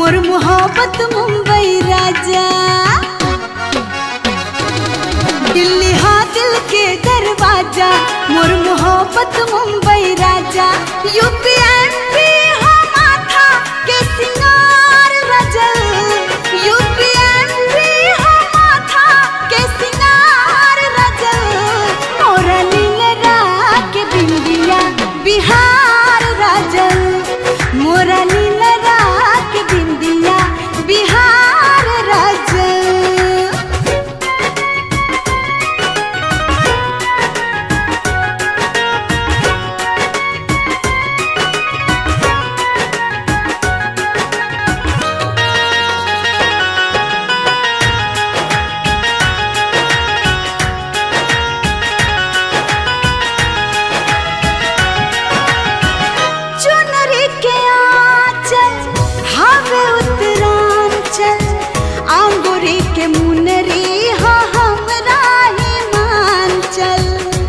मोर मोहब्बत मुंबई राजा दिल्ली हाँ दिल के दरवाजा मोर मोहब्बत मुंबई राजा यूपी एमपी हाँ माथा के सिंगार रजल यूपी एमपी हाँ माथा के सिंगार रजल मोरा लीलरा के बिंदिया बिहार राजल मोरा लीलरा के बिंदिया बिहार राजल चुनरी के आंचल हवे उत्तरांचल अंगूरी के मुनरी हा हमरा हिमांचल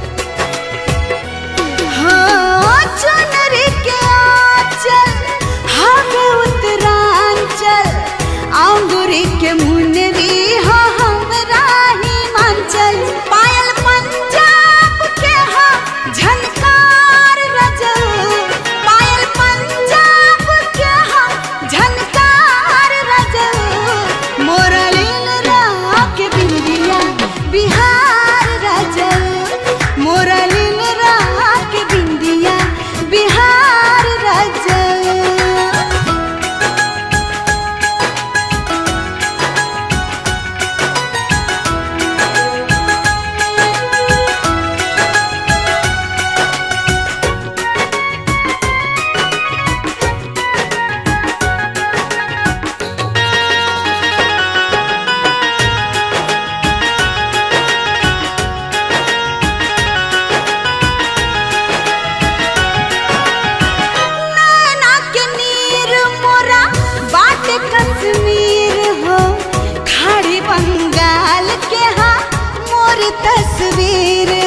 हाँ चुनरी के आंचल हवे उत्तरांचल अंगूरी के मुनरी हा हमरा हिमांचल पायल पंजाब के हा झनकार रजल पायल पंजाब के हा झनकार रजल मोरा लीलरा के बिंदिया बिहार रजल मोरा लीलरा के बिंदिया बिहार रजल नैना के नीर मोरा बाटे कश्मीर हो खाड़ी बंगाल के हा मोर तस्वीर